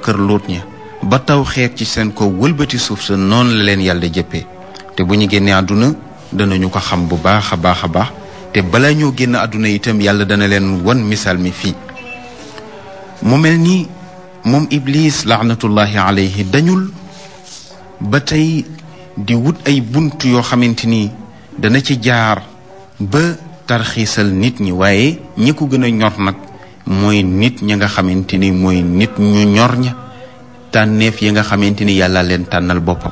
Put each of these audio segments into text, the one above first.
kër luut ña ba taw xeet ci seen ko wëlbati suuf sa noonu la leen yàlla jëppee te bu ñu génnee àdduna danañu ko xam bu baax a baax a baax te bala ñoo génn àdduna itam yàlla dana leen wan misaal mi fii mu mel ni moom iblis laanatullahi alayhi dañul ba tey di wut ay bunt yoo xamante ni dana ci jaar ba tarxiisal nit ñi waaye ñi ko gën a ñor nag mooy nit ñi nga xamante ni mooy nit ñu ñor ña tànneef yi nga xamante ni yàlla leen tànnal boppam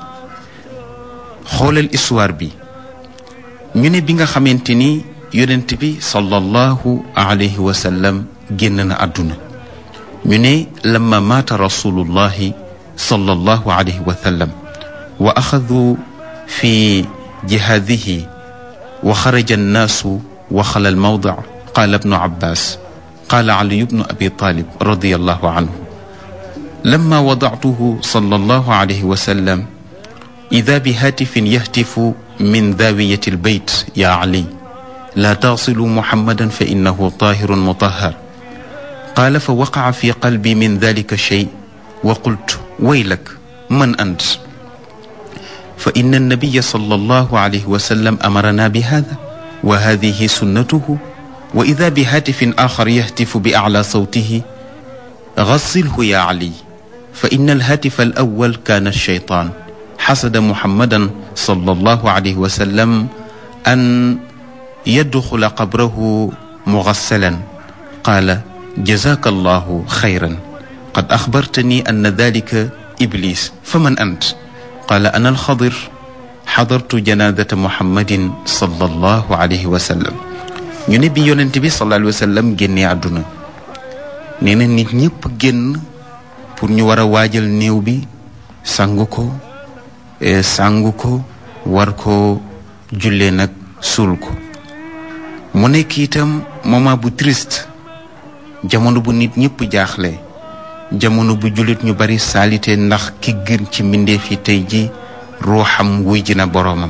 xoolal histoire bi ñu ne bi nga xamante ni yonent bi sallallahu alayhi wa sallam génn na àdduna ñu ne lamma maata rasulullahi sallallahu alayhi wa sallam wa axadu fi jihaadihi wa xaraja annaasu wa xala almawda qaala ibnu abbas qaala ali ibnu abi talib radiallahu anhu lamma wadactuhu sallallahu alayhi wa sallam ida bihatifin yahtifu min daawiyati albayt ya ali laa tagsilu muhammadan fa innahu tahirun mutahhar qaala fa waqaca fi qalbi min dalika shay wa qultu waylak man ant fa inna annabiya sallallahu alayhi wa sallam amarana bi hada wa hadihi sunnatuhu wa ida bihatifin axar yahtifu bi aclaa sawtihi gassilhu ya ali fa inna alhatifa alawal kaana alshaytaan xasada muhammadan sallallahu alayhi wa sallam an yadxula qabrahu mugassalan qaala jazaka allahu xayran qad axbartani anna dalika iblis faman ant qaala ana alxadir xadartu janaazata muhammadin sallallahu alayhi wa sallam ñu ne bi yonent bi sallallahu alayhi wa sallam génnee àdduna nee na nit ñëpp génn pour ñu war a waajal néew bi sangu ko sangu ko war ko jullee nag suul ko mu nekk itam moment bu triste jamono bu nit ñëpp jaaxle jamono bu jullit ñu bari saalite ndax ki gën ci mbindeef yi tey ji ruuxam wuy ji na boroomam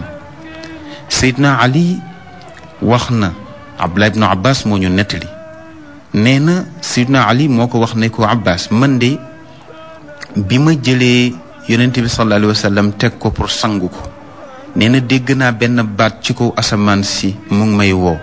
Seydina Ali wax na Abdullah ibnu Abbas moo ñu nettali nee na Seydina Ali moo ko wax ne ko Abbas man de bi ma jëlee yonent bi sallallahu alayhi wa sallam teg ko pour sangu ko nee na dégg naa benn baat ci kaw asamaan si mu ngi may woo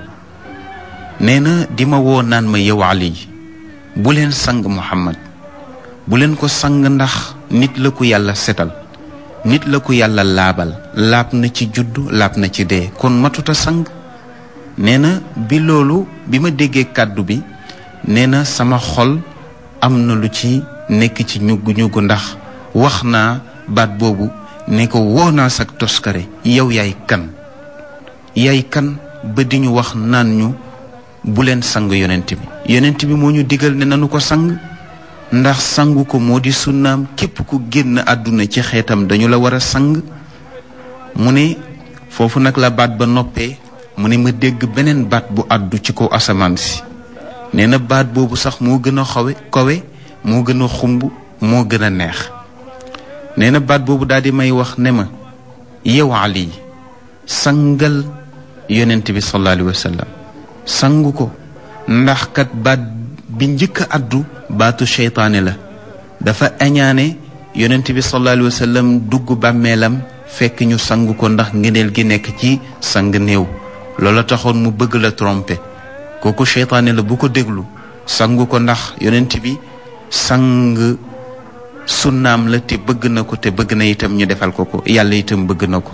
nee na di ma woo naan ma yow Ali bu leen sang Muhammad bu leen ko sang ndax nit la ko yàlla setal nit la ko yàlla laabal laab na ci juddu laab na ci dee kon matuta sang nee na bi loolu bi ma déggee kàddu bi nee na sama xol am na lu ci nekk ci ñugg ñugg ndax wax naa baat boobu ne ko woo naa sag toskare yow yaay kan yaay kan ba di ñu wax naan ñu bu leen sang yonent bi yonent bi moo ñu digal ne nanu ko sang ndax sangu ko moo di sunnaam képp ku génn àdduna ci xeetam dañu la war a sang mu ne foofu nag la baat ba noppee mu ne ma dégg beneen baat bu àddu ci kaw asamaan si nee na baat boobu sax moo gën a xawe kowe moo gën a xumb moo gën a neex nee na baat boobu daal di may wax ne ma yow Ali sangal yonent bi sallallahu alayhi wa sallam sangu ko ndax kat baat bi njëkk a addu baatu seytaane la dafa añaane yonent bi sallallahu alayhi wa sallam dugg bàmmeelam fekk ñu sang ko ndax ngëneel gi nekk ci sang néew loola taxoon mu bëgg la tromper kooku seytaane la bu ko déglu sangu ko ndax yonent bi sang sunnaam la te bëgg na ko te bëgg na itam ñu defal ko ko yàlla itam bëgg na ko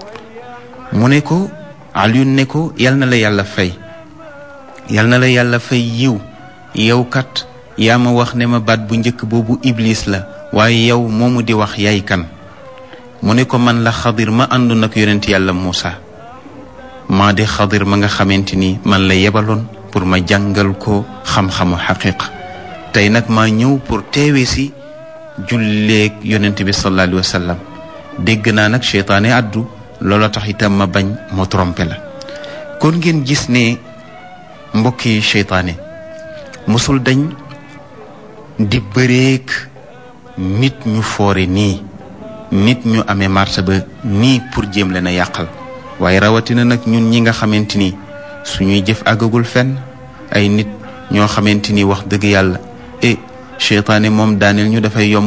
mu ne ko Alioune ne ko yal na la yàlla fay yal na la yàlla fay yiw yow kat yaa ma wax ne ma baat bu njëkk boobu iblis la waaye yow moomu di wax yaay kan mu ne ko man la xadir ma àndu nag yonent yàlla Muusa maa di xadir ma nga xamante ni man la yebaloon pour ma jàngal ko xam-xamu xaqiqa tey nag maa ñëw pour teewe si julleeg yonent bi sallallahu alayhi wa sallam dégg naa nag seytaane addu loola tax itam ma bañ ma trompé la kon ngeen gis ne mbokki seytaane mosul dañ di bëreek nit ñu foore nii nit ñu amee martaba nii pour jéem leen a yàqal waaye rawatina nag ñun ñi nga xamante ni suñuy jëf àggagul fenn ay nit ñoo xamante ni wax dëgg yàlla e seytaane moom daaneel ñu dafay yomb